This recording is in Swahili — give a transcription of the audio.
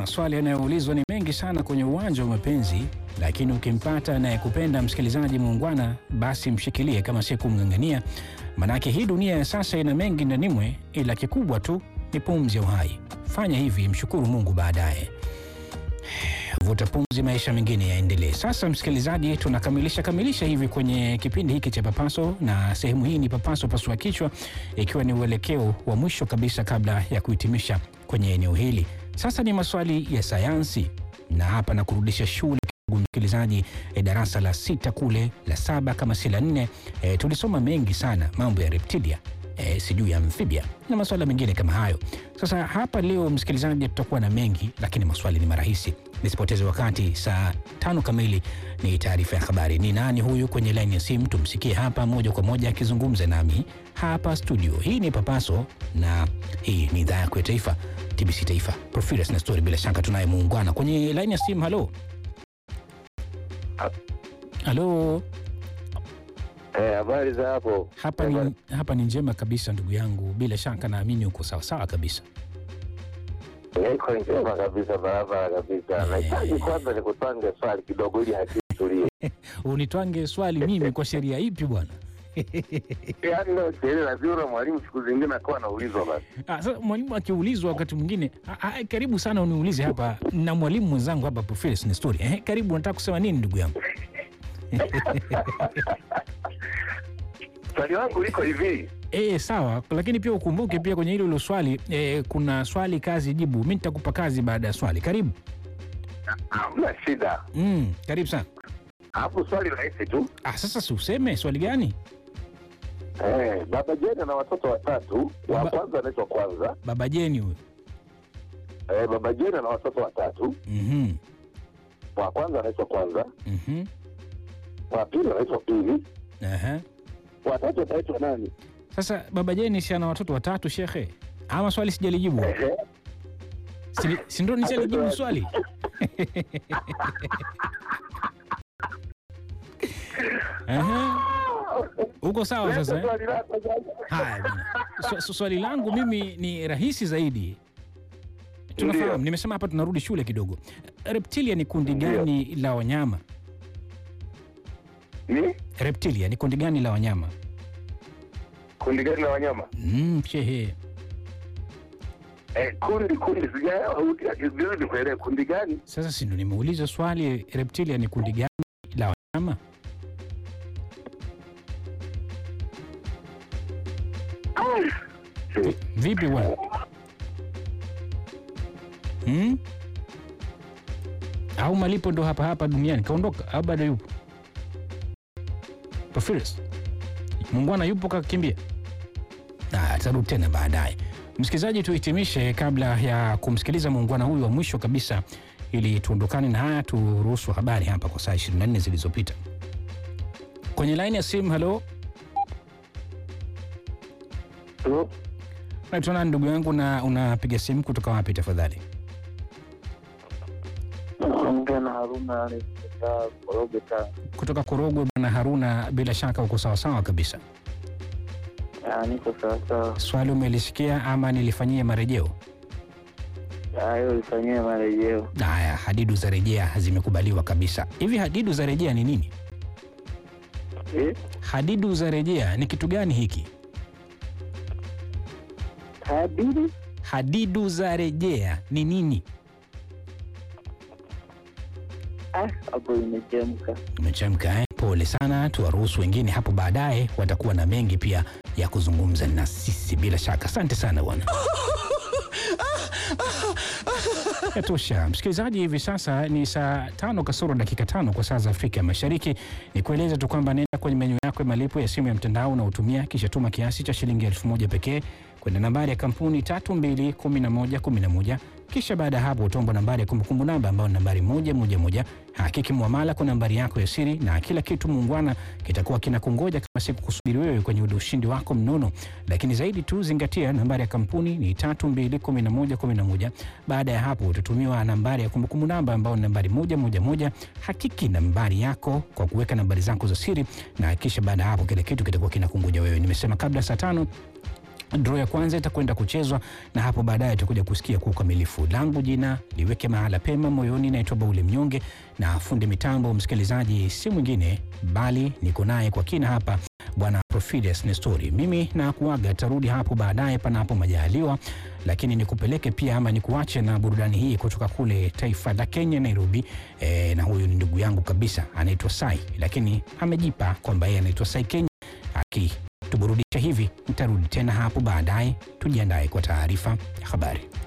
maswali yanayoulizwa ni mengi sana kwenye uwanja wa mapenzi, lakini ukimpata anayekupenda msikilizaji muungwana, basi mshikilie kama si kumng'ang'ania, manake hii dunia ya sasa ina mengi ndanimwe, ila kikubwa tu ni pumzi ya uhai. Fanya hivi, mshukuru Mungu baadaye. Vuta pumzi, maisha mengine yaendelee. Sasa msikilizaji, tunakamilisha kamilisha hivi kwenye kipindi hiki cha Papaso, na sehemu hii ni Papaso pasua kichwa, ikiwa ni uelekeo wa mwisho kabisa kabla ya kuhitimisha kwenye eneo hili. Sasa ni maswali ya sayansi, na hapa na kurudisha shule kidogo msikilizaji, e, darasa la sita kule la saba kama si la nne, e, tulisoma mengi sana mambo ya reptilia e, sijui ya amphibia na masuala mengine kama hayo. Sasa hapa leo msikilizaji, tutakuwa na mengi, lakini maswali ni marahisi. Nisipoteze wakati, saa tano kamili ni taarifa ya habari. Ni nani huyu kwenye laini ya simu? Tumsikie hapa moja kwa moja akizungumza nami hapa studio. Hii ni Papaso na hii ni idhaa yako ya taifa TBC Taifa, Profilus na Story. Bila shaka tunaye muungwana kwenye laini ya simu. Halo, halo. Eh, habari za hapo? Hapa ni, hapa ni njema kabisa ndugu yangu, bila shaka naamini uko sawasawa kabisa. Niko njema kabisa, barabara kabisa. Nahitaji kwanza nikutwange swali kidogo ili akili tulie. Unitwange swali mimi kwa sheria ipi bwana? Yaani leo sherehe lazima mwalimu siku zingine akawa anaulizwa basi. Ah, sasa mwalimu akiulizwa wakati mwingine ah, ah, karibu sana uniulize hapa na mwalimu mwenzangu hapa Profilus ni story. Eh, karibu unataka kusema nini ndugu yangu? Swali langu liko hivi. Eh, sawa, lakini pia ukumbuke pia kwenye hilo hilo swali eh, kuna swali kazi jibu. Mimi nitakupa kazi baada ya swali. Karibu. Hamna shida. Mm, karibu sana. Hapo swali rahisi tu. Ah, sasa si useme swali gani? Eh, baba Jeni ana watoto watatu. Wa Baba- kwanza anaitwa Kwanza. Baba Jeni huyo. Eh, baba Jeni ana watoto watatu. Mhm. Wa kwanza anaitwa Kwanza. Mhm. Wa pili anaitwa Pili. Aha. Wa tatu anaitwa nani? Sasa baba Jeni si ana watoto watatu shekhe? Ama swali sijalijibu? Ehe. Si, si ndo nishalijibu swali? Aha. Uko sawa sasa eh? Swali lako sasa. Haya bwana. Swa- swa- swali langu mimi ni rahisi zaidi. Tunafahamu, Ndio. nimesema hapa tunarudi shule kidogo. Reptilia ni kundi Ndio. gani la wanyama? Ni Reptilia ni kundi gani la wanyama? kundi gani la wanyama? Mm, shehe. Eh, kundi kundi sijaelewa vizuri kuelewa kundi gani? Sasa si ndo nimeuliza swali, reptilia ni kundi gani la wanyama? Vi- Vipi bwana? Hmm? Au malipo ndo hapa hapa duniani kaondoka au bado yupo? Porphyrius. Muungwana yupo kakimbia? Ah, tarudi tena baadaye. Msikilizaji, tuhitimishe kabla ya kumsikiliza muungwana huyu wa mwisho kabisa, ili tuondokane na haya, turuhusu habari hapa kwa saa 24 zilizopita. Kwenye laini ya simu, halo, Tu, naitwa nani ndugu yangu, na unapiga simu kutoka wapi tafadhali? Naongea na Haruna kutoka Korogwe Tanga. Kutoka Korogwe. Bwana Haruna, bila shaka uko sawasawa kabisa. Ah, Niko sawasawa. Swali umelisikia ama nilifanyie marejeo? Hayo ifanyie marejeo. Haya, hadidu za rejea zimekubaliwa kabisa. Hivi hadidu za rejea ni nini? Eh? Hadidu za rejea ni kitu gani hiki? Hadiri? Hadidu za rejea ni nini? Ah, hapo imechemka. Umechemka eh? Pole sana, tuwaruhusu wengine hapo baadaye, watakuwa na mengi pia ya kuzungumza na sisi bila shaka. Asante sana bwana. Yatosha msikilizaji, hivi sasa ni saa tano kasoro dakika tano kwa saa za Afrika ya Mashariki. Ni kueleza tu kwamba nenda kwenye menyu yako ya malipo ya simu ya mtandao unaotumia, kisha tuma kiasi cha shilingi elfu moja pekee kwenda nambari ya kampuni 321111 kisha baada ya hapo utaomba nambari ya kumbukumbu namba ambayo ni nambari moja moja moja. Hakiki muamala kwa nambari yako ya siri na kila kitu muungwana kitakuwa kinakungoja kama siku kusubiri wewe kwenye ule ushindi wako mnono. Lakini zaidi tu zingatia nambari ya kampuni ni tatu mbili kumi na moja kumi na moja. Baada ya hapo utatumiwa nambari ya kumbukumbu namba ambayo ni nambari moja moja moja. Hakiki nambari yako kwa kuweka nambari zako za siri na kisha baada ya hapo kila kitu kitakuwa kinakungoja wewe. Nimesema kabla saa tano Draw ya kwanza itakwenda kuchezwa na hapo baadaye tutakuja kusikia kwa ukamilifu. Langu jina liweke mahala pema moyoni, naitwa Baule Mnyonge na fundi mitambo msikilizaji si mwingine bali niko naye kwa kina hapa Bwana Profides Nestori. Mimi na kuaga, tarudi hapo baadaye panapo majaliwa, lakini nikupeleke pia ama nikuache na burudani hii kutoka kule taifa la Kenya, Nairobi. E, na huyu ni ndugu yangu kabisa anaitwa Sai, lakini amejipa kwamba yeye anaitwa Sai Kenya akituburudisha hivi. Nitarudi tena hapo baadaye, tujiandae kwa taarifa ya habari.